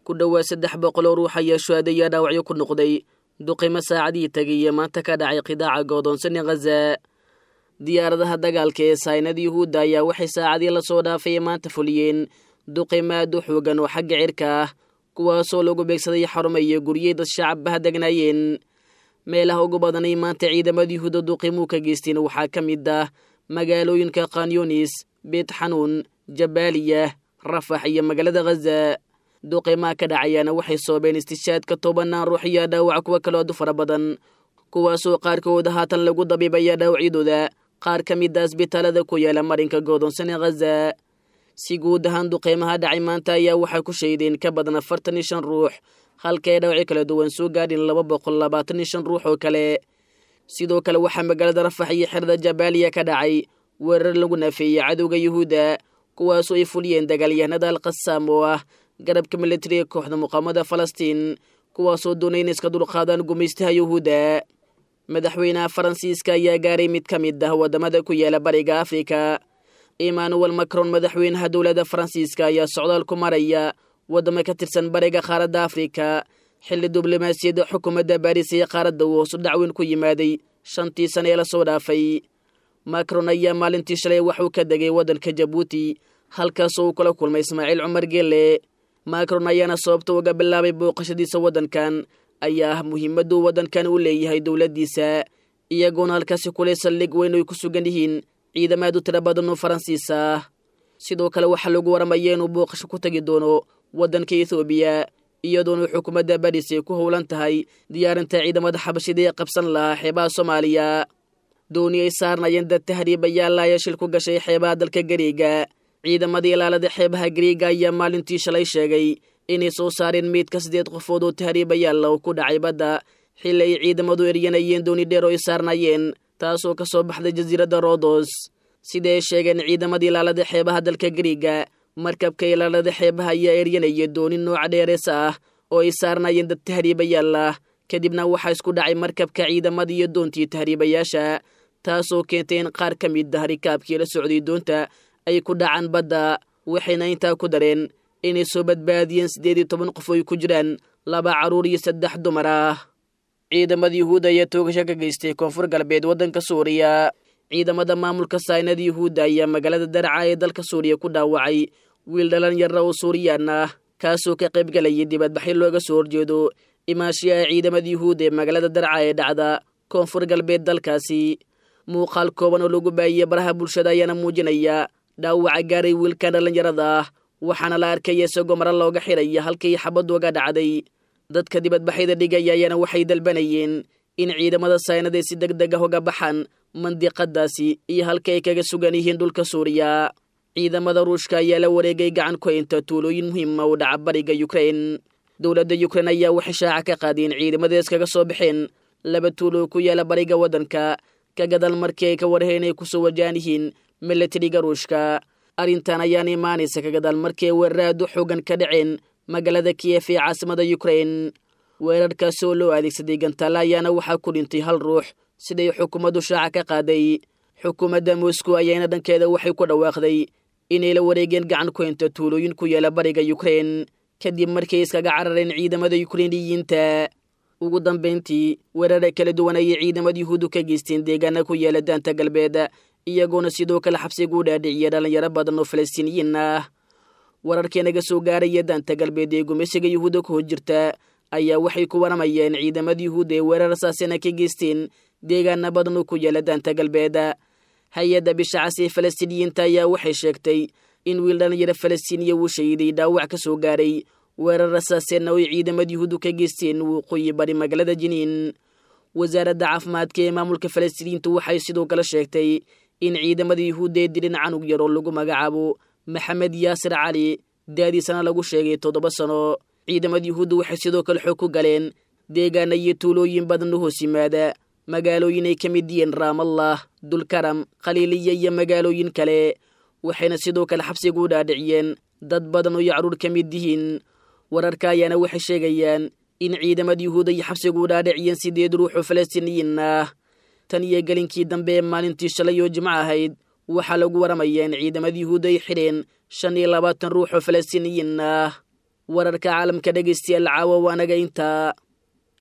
ku dhowaad saddex boqol oo ruux ayaa shuhada ayaa dhaawacyo ku noqday duqimo saacadihii tegay ee maanta ka dhacay qidaaca goodoonsan ee khaza diyaaradaha dagaalka ee saynada yuhuudda ayaa waxay saacadii lasoo dhaafay maanta fuliyeen duqimo aad u xoogan oo xagga cirka ah kuwaasoo lagu beegsaday xarumo iyo guryey dad shacabbaha degnaayeen meelaha ugu badanay maanta ciidamada yuhuudda duqimuu ka geysteen waxaa ka mid ah magaalooyinka khanyonis beet xanuun jabaaliya rafax iyo magaalada khaza duqimaha ka dhacayaana waxay soobeen istishaadka tobanaan ruux iyo dhaawac kuwa kaloo adu fara badan kuwaasoo qaarkooda haatan lagu dabiibaya dhaawacyadooda qaar ka mid a asbitaalada ku yaala marinka goodoonsan ee khaza si guud ahaan duqeymaha dhacay maanta ayaa waxay ku shaydeen ka badan afartan iyo shan ruux halka ay dhawacyo kala duwan soo gaadhin laba boqol labaatan iyo shan ruux oo kale sidoo kale waxaa magaalada rafax iyo xerada jabaaliya ka dhacay weerar lagu naafeeyey cadowga yuhuudda kuwaasoo ay fuliyeen dagaalyahanada alqasaam oo ah garabka militariga kooxda muqaamada falastiin kuwaasoo doonay in iska dulqaadaan gumaystaha yuhuudda madaxweynaha faransiiska ayaa gaaray mid ka mid ah waddamada ku yaala bariga afrika emmanuel macron madaxweynaha dowladda faransiiska ayaa socdaal ku maraya waddamo ka tirsan bariga qaaradda afrika xilli diblomaasiyadda xukuumadda baris ee qaaradda uu hoosu dhacweyn ku yimaaday shantii sane ee lasoo dhaafay macron ayaa maalintii shalay waxuu ka degay waddanka jabuuti halkaasoo uu kula kulmay ismaaciil cumar geelle macron ayaana sababta uga bilaabay booqashadiisa waddankan ayaa ah muhiimadduu waddankan u leeyahay dowladdiisa iyagoona halkaasi kulay saldhig weyn ay ku sugan yihiin ciidamaad u tira badan oo faransiis ah sidoo kale waxaa lagu waramaya inuu booqasho ku tegi doono waddanka ethoobiya iyadoona xukuumadda baris ay ku howlan tahay diyaarinta ciidamada xabashida ee qabsan lahaa xeebaha soomaaliya dooni ay saarnayeen dad tahriibayaal ayaa shil ku gashay xeebaha dalka gariiga ciidamadii ilaalada xeebaha gariiga ayaa maalintii shalay sheegay inay soo saareen meydka siddeed qofood oo tahriibayaalla oo ku dhacay badda xilli ay ciidamadu eryanayeen dooni dheer oo ay saarnayeen taasoo ka soo baxday jasiiradda rodos sida ay sheegeen ciidamadii ilaalada xeebaha dalka gariiga markabka ilaalada xeebaha ayaa eryanaya dooni nooca dheerees ah oo ay saarnayeen dad tahriibayaal ah kadibna waxaa isku dhacay markabka ciidamada iyo doontii tahriibayaasha taasoo keentay in qaar ka mid ah rikaabkii la socday doonta ay ku dhacaan badda waxayna intaa ku dareen inay soo badbaadiyeen siddeed iyo toban qof oo ay ku jiraan laba carruur iyo saddex dumar ah ciidamada yuhuudda ayaa toogasho ka geystay koonfur galbeed waddanka suuriya ciidamada maamulka saynada yuhuudda ayaa magaalada daraca ee dalka suuriya ku dhaawacay wiil dhalinyara oo suuriyaan ah kaasoo ka qayb galayay dibadbaxyo looga soo horjeedo imaashiyaha ciidamada yuhuudda ee magaalada daraca ee dhacda koonfur galbeed dalkaasi muuqaal kooban oo lagu baahiyey baraha bulshada ayaana muujinaya dhaawaca gaaray wiilkan dhallinyarada ah waxaana la arkaya isagoo mara looga xiraya halkii xabaddu uga dhacday dadka dibadbaxyada dhigaya ayaana waxay dalbanayeen in ciidamada saynada si deg deg ah uga baxaan mandiqadaasi iyo halka ay kaga sugan yihiin dhulka suuriya ciidamada ruushka ayaa la wareegay gacan ku inta tuulooyin muhiima u dhaca bariga yukrain dowladda yukrain ayaa waxay shaaca ka qaadeen ciidamadees kaga soo baxeen laba tuulo ku yaala bariga waddanka ka gadal markii ay ka warheen inay kusoo wajahan yihiin milatariga ruushka arrintan ayaana imaanaysa ka gadaal markii ay weeraraad u xoogan ka dhaceen magaalada kiyef ee caasimada yukrain weerarkaasi oo loo adeegsaday gantaale ayaana waxaa ku dhintay hal ruux siday xukuumaddu shaaca ka qaaday xukuumadda moscow ayaana dhankeeda waxay ku dhawaaqday inay la wareegeen gacan ku inta tuulooyin ku yaala bariga yukrain kadib markay iskaga carareen ciidamada yukreiniyiinta ugu dambayntii weerara kala duwan ayay ciidamada yuhuuddu ka geysteen deegaana ku yaala daanta galbeed iyagoona sidoo kale xabsigu u dhaadhiciya dhallinyaro badan oo falastiiniyiin ah wararkii naga soo gaaraya daanta galbeed ee gumeysiga yuhuudda ku hor jirta ayaa waxay ku waramayeen ciidamada yuhuudda ee weerar saasina ka geysteen deegaana badan oo ku yaala daanta galbeed hay-adda bishacas ee falastiiniyiinta ayaa waxay sheegtay in wiil dhallinyaro falastiiniya uu shahiday dhaawac ka soo gaaray weerar rasaaseenna oo ay ciidamada yuhuuddu ka geysteen waqooyi bari magaalada jiniin wasaaradda caafimaadka ee maamulka falastiiniyiintu waxay sidoo kale sheegtay in ciidamada yuhuudda ee dirin canug yar oo lagu magacaabo maxamed yaasir cali daadiisana lagu sheegay toddoba sano ciidamada yuhuudda waxay sidoo kale xoog ku galeen deegaana iyo tuulooyin badan u hoos yimaada magaalooyin ay ka mid yihiin raamallah dulkaram khaliiliya iyo magaalooyin kale waxayna sidoo kale xabsiga u dhaadhiciyeen dad badan oo iyo carruur ka mid yihiin wararka ayaana waxay sheegayaan in ciidamada yuhuudda iyo xabsiga u dhaadhiciyeen sideed ruux oo falastiiniyiin ah tan iyo gelinkii dambe ee maalintii shalay oo jimco ahayd waxaa lagu waramayaa in ciidamada yuhuudda ay xidheen shan iyo labaatan ruux oo falastiiniyiin ah wararka caalamka dhegaystayaal caawa waanaga intaa